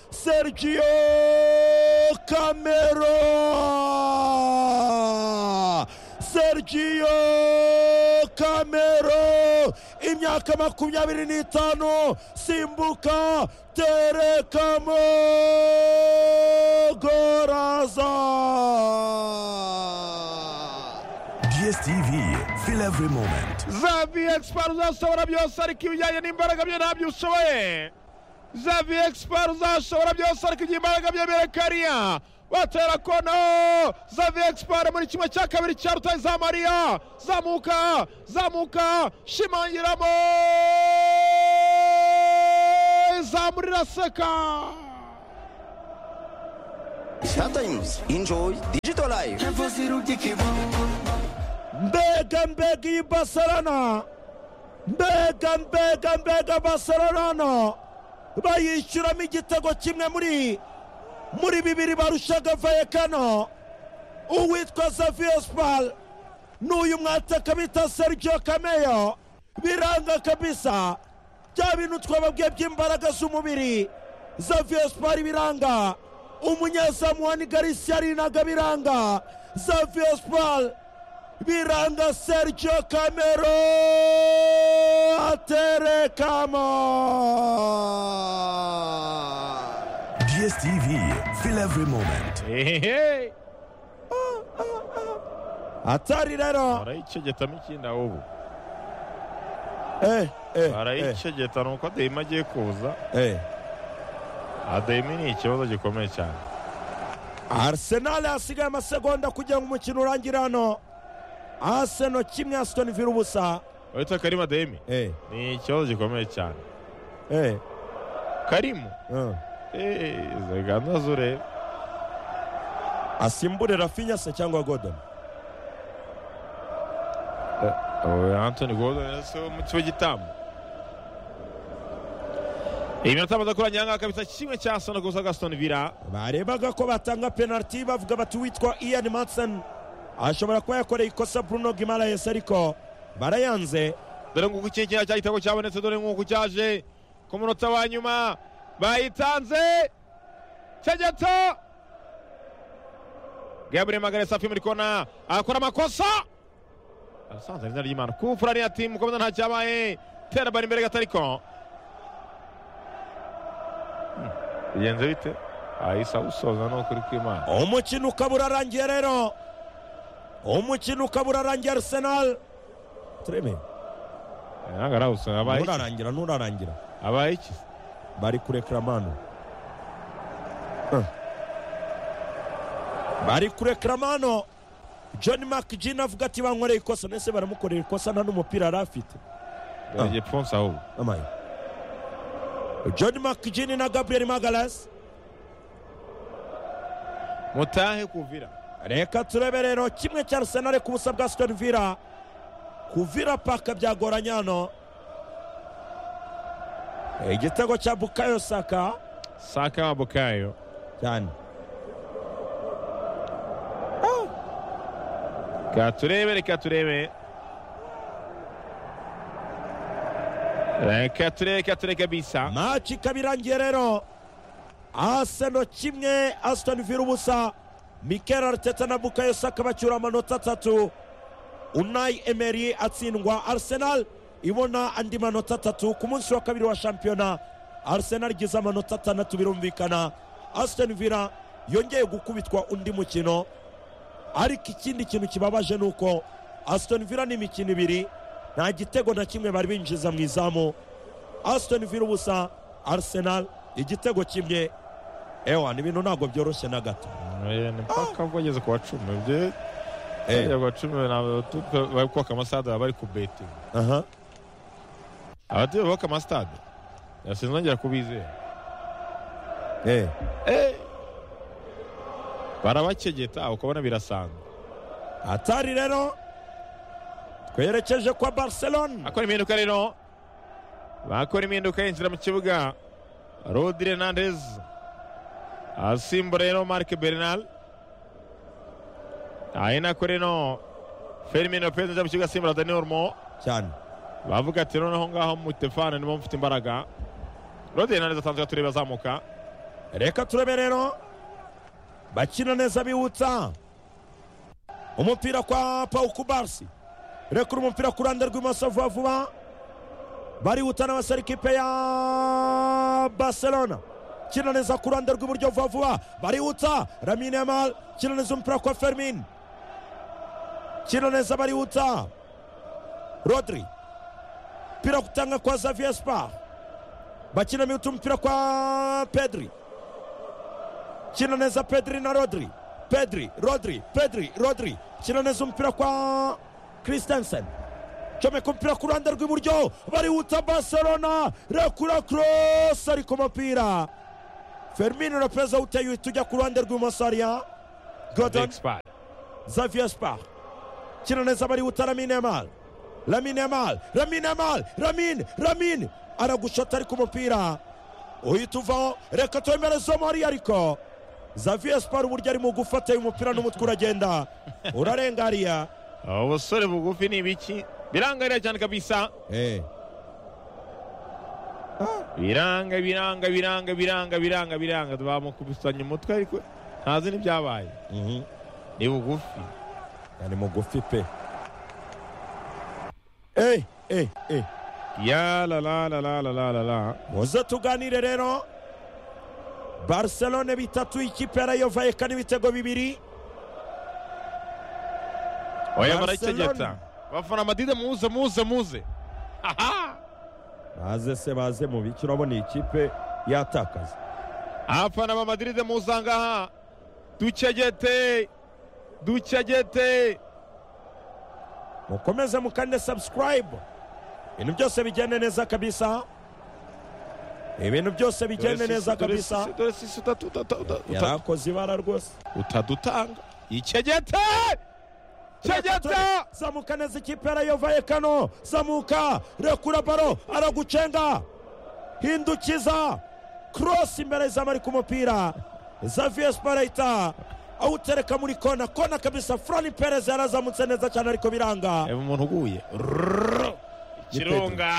Sergio Camero Sergio Camero imyaka makumyabiri n'itanu simbuka terekamo goraza DSTV, feel every moment. zavi egisipari uzashobora byose ariko ibijyanye n'imbaraga bye ntabyo ushoboye zavi egisipari uzashobora byose ariko igihe imbaraga bye birekariya batera kono zavi egisipari muri kimwe cya kabiri cya rutare za mariya zamuka zamuka shimangiramo zamurira seka Sometimes enjoy digital life. mbega mbega iyi basarana mbega mbega mbega basarana bayishyuramo igitego kimwe muri muri bibiri barushaga vayekano uwitwa Xavier Spal n'uyu mwataka bita Sergio Cameyo biranga kabisa bya bintu twababwiye by'imbaraga z'umubiri Xavier Spal biranga umunyezamu wa Nigarisi yarinaga biranga Xavier Spal biranga Sergio Camero aterekamo DSTV, feel every moment. ehehe atari rero barayicegetamo ikindi aho ubu eh eh eh, barayicegeta ni uko adeyima agiye kuza eh adeyima ni ikibazo gikomeye cyane Arsenal hasigaye amasegonda kugira ngo umukino urangire hano Arsenal kimwe Aston Villa ubusa uretse karima adeyimi eh ni ikibazo gikomeye cyane eh karimu eh. eee gahunda z'ureba asimbure Rafinha se cyangwa Godon antoni gordon si umutsi w'igitambo iminota amaze kurangirira aha ngaha kabisa kimwe cya sona gusa gasitoni vira barebaga ko batanga penaliti bavuga bati uwitwa Ian Matson ashobora kuba yakoreye ikosa Bruno Guimaraes ariko barayanze dore nguko ikingiki cya gitego cyabonetse dore nguko cyaje ku munota wa nyuma bayitanze cegeta gabriel magare safi muri kona arakora amakosa arasanze izina ry'imana kufura niya timu komeza nta cyabaye tera bari imbere gato ariko Hmm, bigenze bite ahise awusoza ni ukuri kw'imana umukino ukaba urarangiye rero umukino ukaba urarangiye Arsenal tureme ntabwo arawusoza abaye iki? nturarangira nturarangira abaye iki bari kurekera manu Huh. bari kurekera mano john mcgin avuga ati bankoreye ikosa nese baramukorera ikosa nta n'umupira yari afite dore igipfunsi ahubwo amaye john mcgin na gabriel magalas mutahe kuvira reka turebe rero kimwe cya arsenal ku busa bwa aston villa kuvira paka byagoranye hano igitego cya bukayo saka saka wa bukayo cyane reka turebe reka turebe reka turebe reka turebe kabisa maci ikaba irangiye rero aseno kimwe asitoni vila ubusa mikel ariteta na bukayo saka bacyura amanota atatu unayi emeri atsindwa arisenal ibona andi manota atatu ku munsi wa kabiri wa shampiyona arisenal igize amanota atandatu birumvikana asitoni vila yongeye gukubitwa undi mukino ariko ikindi kintu kibabaje ni uko asitoni vila ni imikino ibiri nta gitego na kimwe bari binjiza mu izamu asitoni vila ubusa arisenal igitego kimwe ewa ni ibintu ntabwo byoroshye na gato Eh, ni mpaka ubwo ageze ku wa cumi ibyo ageze ku wa cumi ntabwo tu- bari kubaka amasitade baba bari kubeti aha abatuye bubaka amasitade sinzongera kubizera eh barabakegeta ukabona birasanzwe atari rero twerekeje kwa barcelona akora impinduka rero bakora impinduka yinjira mu kibuga rodire nandez asimbura rero marike bernal ahinako reno fermin lopez ajya mu kibuga asimbura dani ormo cyane bavuga ati noneho ngaho mutefane nibo mfite imbaraga rodire nandez atanzwe tureba azamuka reka turebe rero bakina neza bihutsa umupira kwa pawukubarisi rekura umupira ku ruhande rw'imoso vuba vuba barihuta n'abasore ikipe ya barcelona kina neza ku ruhande rw'iburyo vuba vuba barihuta ramine yamal kina neza umupira kwa fermin kina neza barihuta rodri umupira kutanga kwa xavier spar bakina mihuta umupira kwa pedri kina neza pedri na rodri pedri rodri pedri rodri kina neza umupira kwa christensen comeka umupira ku ruhande rw'iburyo barihuta barcelona rekura cross ariko umupira fermin lopez awuteye uhita ujya ku ruhande rw'ibumoso hariya godon Expert. xavier spar kina neza barihuta lamine yamal lamine yamal lamine yamal lamine lamine aragushota ariko umupira uhita uvaho reka twemerezemo hariya ariko xavier spar uburyo ari mu gufata uyu mupira n'umutwe uragenda urarenga hariya Ubu busore bugufi ni ibiki birangarira cyane kabisa Eh. biranga biranga biranga biranga biranga biranga bamukubisanya umutwe ariko ntazi n'ibyabaye Mhm. ni bugufi ari mugufi pe Eh, eh, eh. ya la la la la la la la la muze tuganire rero barcelone bitatu ikipe ya rayo vayekano ibitego bibiri oya Barcelona. barayitegeta bafana madide muze muze muze aha baze se baze mu biki urabona iyi kipe yatakaza abafana ba madiride muzangaha ducegete ducegete mukomeze mukande subscribe ibintu byose bigende neza kabisa ibintu byose bigende neza kabisa dore sisi utatutata yarakoze ibara rwose utadutanga icegete cegeta zamuka neza ikipe ya rayo vayekano zamuka rekura baro aragucenga hindukiza korosi imbere y'izamari ku mupira xavier sparayita awutereka muri kona kona kabisa flori perez yarazamutse neza cyane ariko biranga reba umuntu uguye kirunga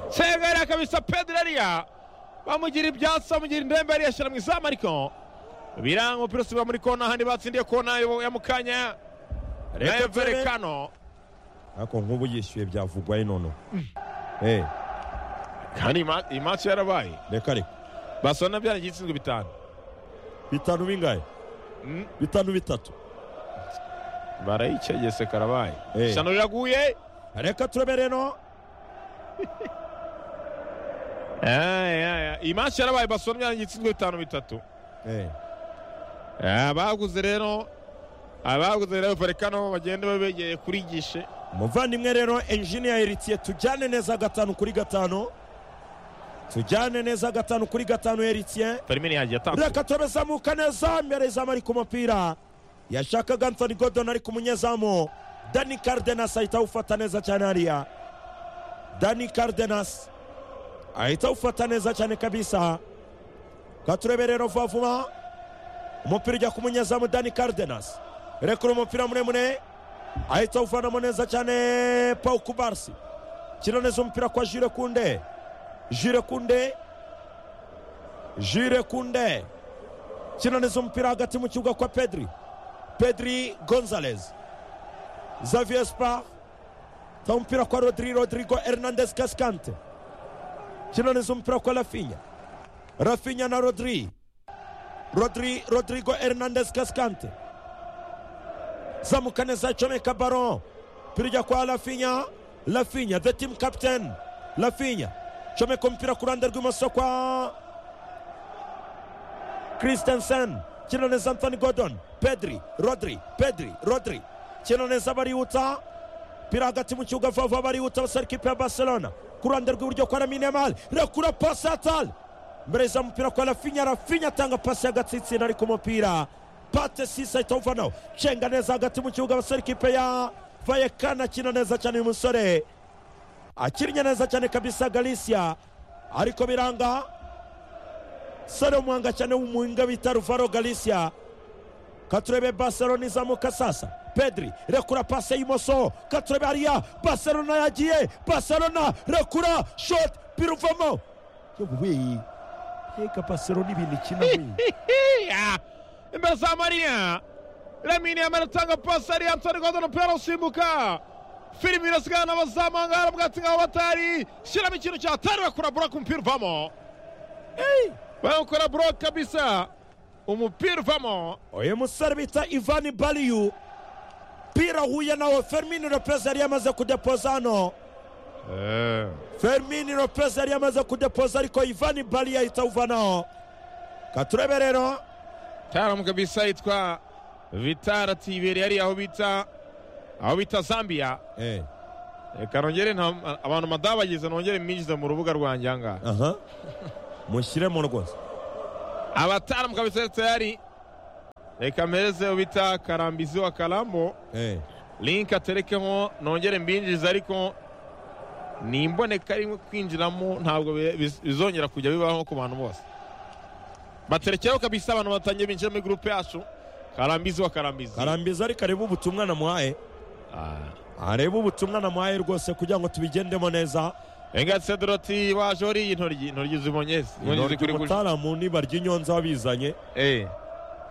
segera kabisa pedro ariya bamugira ibyatsi bamugira indembe ariya ashyira mu izamu ariko biranga umupira usubira muri kona handi batsindiye kona ya mukanya nayo verekano ariko nk'ubu yishyuye byavugwayo noneho Eh, kandi iyi ma- iyi match yarabaye reka reka barcelona byaragiye itsinzwe bitanu bitanu bingahe Mm, bitanu bitatu barayicegese karabaye Eh. shano riraguye reka turebe rero Ay, ay, ay. iyi match yarabaye barcelona byaragiye itsinzwe bitanu bitatu Eh, Ah, baguze rero abaguze rero verekano bagende babegeye kuri gishe umuvandimwe rero enjiniya heritiye tujyane neza gatanu kuri gatanu tujyane neza gatanu kuri gatanu heritiye Firmino yagiye atanga reka turebe zamuka neza imbere izamu ari ku mupira yashakaga anthony gordon ariko umunyezamu dani cardenas ahita awufata neza cyane hariya dani cardenas ahita awufata neza cyane kabisa reka turebe rero vuba vuba umupira ujya ku munyezamu dani cardenas rekura umupira muremure ahita awuvanamo neza cyane paul kubarsi kino neza umupira kwa jire kunde jire kunde jire kunde kino neza umupira hagati mu kibuga kwa pedri pedri gonzalez xavier spar ta umupira kwa rodri rodrigo hernandez cascante kino neza umupira kwa rafinya rafinya na rodri rodri rodrigo hernandez cascante zamuka neza comeka baron umupira ujya kwa rafinya rafinya the team captain rafinya comeka umupira ku ruhande rw'imoso kwa Christensen kino neza Anthony Gordon Pedri Rodri Pedri Rodri kino neza barihuta pira hagati mu kibuga vuba vuba barihuta abasore ikipe ya Barcelona ku ruhande rw'iburyo kwa Lamine Yamal rekura pasi ya Tal mbere za mupira kwa Rafinha Rafinha atanga pasi y'agatsitsina ariko umupira Pate Sisa ahita awuvanaho cenga neza hagati mu kibuga abasore ikipe ya Vallecano akina neza cyane uyu musore akinnye neza cyane kabisa Galicia ariko biranga sare umuhanga cyane w'umuhinga bita ruvaro galisiya katurebe barcelona izamuka sasa pedri rekura pase y'imoso katurebe hariya barcelona yagiye barcelona rekura shot biruvamo yewe reka pasero n'ibintu ikina we Ya. imbere za mariya lamini yamara atanga pasi ari antoni rwanda umupira usimbuka filimi irasigana n'abazamu aha ngaha bwatsi nk'aho batari shyiramo ikintu cyatariwe kura buroke umupira uvamo bakora buroke kabisa umupira uvamo uyu musore bita ivani bariyu pira huye nawe fermini lopez yari yamaze kudepoza hano fermini lopez yari yamaze kudepoza ariko ivani bariyu ahita awuvanaho katurebe rero taramu kabisa yitwa vitara tiberi yari aho bita aho bita zambia reka nongere nta- abantu madabagize nongere mbinjize mu rubuga rwanjye aha ngaha aha mushyiremo rwose abataalamu kabisa tayari reka mpereze ubita karambizi wa karambo link aterekeho nongere mbinjize ariko ni imboneka rimwe kwinjiramo ntabwo bi- biz- bizongera kujya bibaho ku bantu bose baterekeho kabisa abantu batangiye binjira muri gurupe yacu karambizi wa karambizi karambiza ariko arebe ubutumwa namuhaye Ah. arebe ubutumwa namuhaye rwose kugira ngo tubigendemo neza engatse doroti waje wariye intoryi intoryi zibonye ese intoryi kuri gutya umutaramu niba ry'inyonza wabizanye Eh.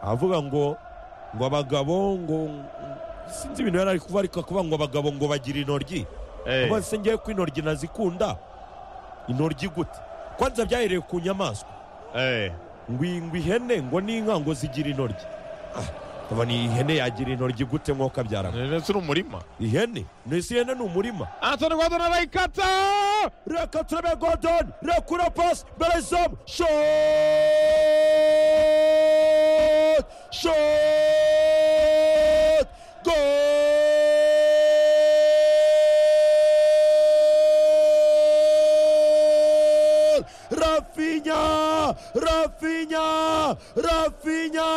avuga ngo ngo abagabo ngo sinzi ibintu yari ari kuvuga ariko akuvuga ngo abagabo ngo bagira intoryi Eh. uba se ngiye ko intoryi nazikunda intoryi gute kwanza byahereye ku nyamaswa Eh. ngo iyi- ngo ihene ngo n'inka ngo zigira intoryi Ah, nkabona iyi hene yagira intoryi gute nk'uko abyara ndetse ni umurima ihene isi ihene ni umurima antoni rwadona arayikata reka turebe godon rekura pasi mbere y'izamu shot shot gol rafinya rafinya rafinya